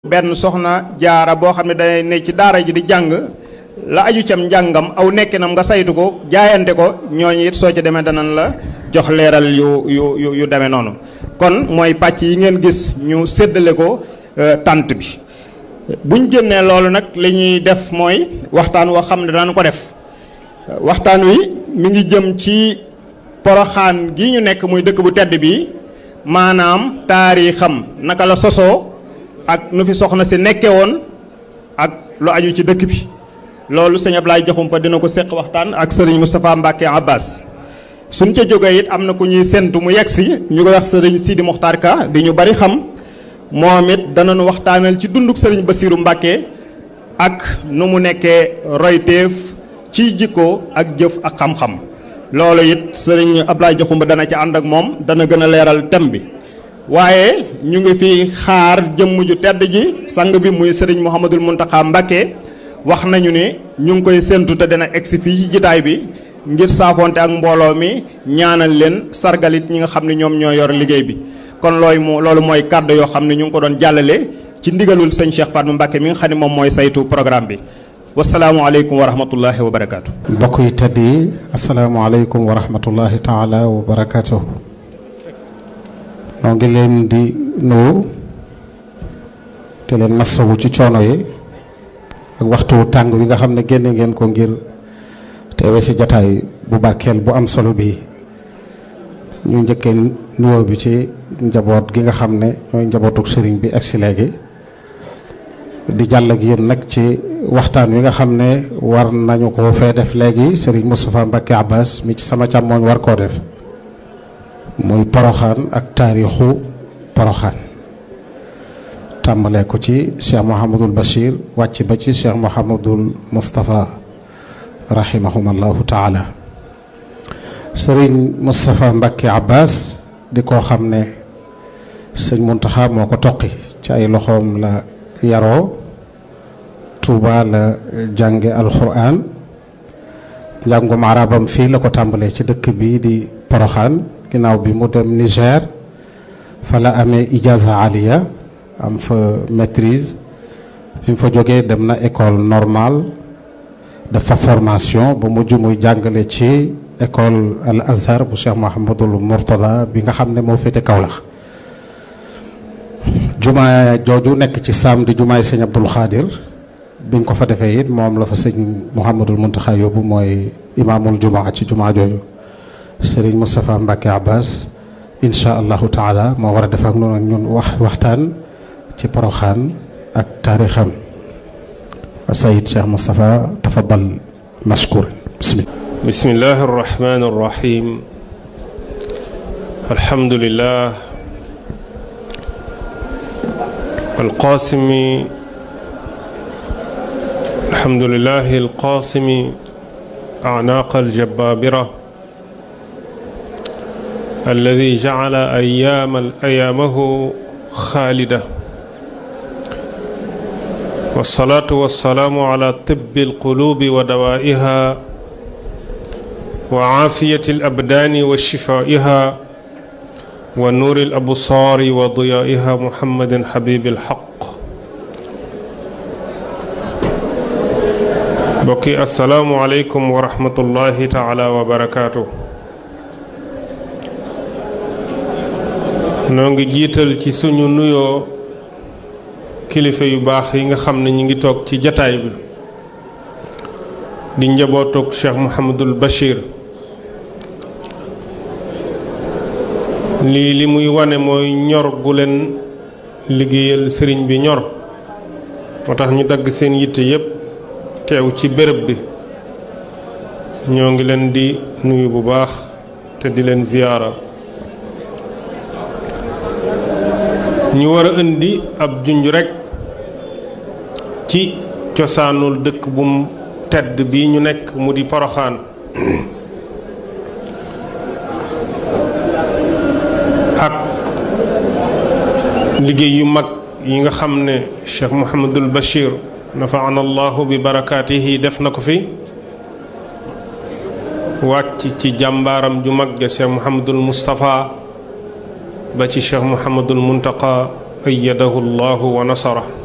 benn soxna jaara boo xam ne day ne ci daara ji di jàng la aju cam njàngam aw nekkinam nga saytu ko jaayante ko ñooñu it soo ci demee danañ la jox leeral yu yu yu yu demee noonu kon mooy pàcc yi ngeen gis ñu séddale ko tànt bi buñ génnee loolu nag li ñuy def mooy waxtaan woo xam ne danañ ko def waxtaan wi mi ngi jëm ci poroxaan gi ñu nekk muy dëkk bu tedd bi maanaam taarixam naka la sosoo ak nu fi soxna si nekke woon ak lu aju ci dëkk bi loolu sëñ Ablaye Jaxumpa dina ko seq waxtaan ak sëriñ Moustapha Mbacke Abbas suñ ca jógee it am na ku ñuy séntu mu yegg si ñu koy wax sëriñ Sidi Mokhtar Ka di ñu bari xam moom it danañu waxtaanal ci dunduk sëriñ Bassirou Mbacke ak nu mu nekkee royteef ci jikko ak jëf ak xam-xam loolu it sëriñ Ablaye Jaxumpa dana ci ànd ak moom dana gën a leeral thème bi waaye ñu ngi fi xaar jëmm ju tedd ji sang bi muy sëriñ Mouhamadul Mountakha Mbacké wax nañu ne ñu ngi koy séntu te dana egsi fii ci jitaay bi ngir saafonte ak mbooloo mi ñaanal leen sargalit ñi nga xam ne ñoom ñoo yor liggéey bi kon looy mu loolu mooy kàddu yoo xam ne ñu ngi ko doon jàllale ci ndigalul sëñ Cheikh Fatma Mbacké mi nga xam ne moom mooy saytu programme bi wasalaamualeykum wa rahmatullahi wa barakaatu. mbokk yi tedd yi asalaamualeykum wa rahmatullahi taala wa barakaatuhu noo ngi leen di nuyu te leen masawu ci coono yi ak waxtu tàng wi nga xam ne génne ngeen ko ngir teewe si jataay bu barkeel bu am solo bi ñu njëkkee nuyoo bi ci njaboot gi nga xam ne ñooy njabootuk sëriñ bi ak si léegi di jàll ak yéen nag ci waxtaan wi nga xam ne war nañu ko fee def léegi sëriñ Moustapha Mbacke Abbas mi ci sama càmmooñ war koo def muy poroxaan ak taarixu poroxaan tàmbalee ko ci cheikh Mouhamadul Bachir wàcc ba ci cheikh Mouhamadul Moustapha rahimahumallahu taala sëriñ Moustapha Mbacke Abbas di koo xam ne sëñ Muntaxa moo ko toqi ci ay loxoom la yaroo Touba la jànge alquran njàngum arabam fii la ko tàmbalee ci dëkk bi di poroxaan ginnaaw bi mu dem Niger fa la amee ijaza aliya am fa maîtrise bi mu fa jógee dem na école normale dafa formation ba mujj muy jàngale ci école al azhar bu Cheikh Mouhamadul Mourtada bi nga xam ne moo féete Kaolack jumaa jooju nekk ci saam di jumaay sëñ Abdul Xaadir biñ ko fa defee it moom la fa sëñ Mouhamadul Muntaxa yóbbu mooy imaamul jumaa ci jumaa jooju sëriñ Moustapha Mbacke Abbas incha allahu taala moo war a def ak noonu ak ñun wax waxtaan ci poroxaan ak taarixam sayid Cheikh Moustapha tafadal mashkur bismillah bismillahi arrahmani arrahim alhamdulillah alqasimi alhamdulillahi alqasimi أعناق الجبابرة الذي جعل أيام أيامه خالدة والصلاة والسلام على طب القلوب ودوائها وعافية الأبدان وشفائها ونور الأبصار وضيائها محمد حبيب الحق bokki asalaamualeykum wa rahmatullahi taala wa barakaatu noo ngi jiital ci suñu nuyoo kilifa yu baax yi nga xam ne ñu ngi toog ci jataay bi di njabootug Cheikh Mouhamadul Bachir lii li muy wane mooy ñor gu leen liggéeyal sëriñ bi ñor moo tax ñu dagg seen yitte yépp teew ci béréb bi ñoo ngi leen di nuyu bu baax te di leen ziyaara ñu war a indi ab junj rekk ci cosaanul dëkk bu mu tedd bi ñu nekk mu di poroxaan ak liggéey yu mag yi nga xam ne Cheikh Mouhamadul Bachir nafaana allahu bi barakaatihi def na ko fi wàcc ci jàmbaaram ju mag ja Cheikh Mouhamadul Moustapha ba ci Cheikh Mouhamadul Muntaqa ayyadahu llahu wa nasara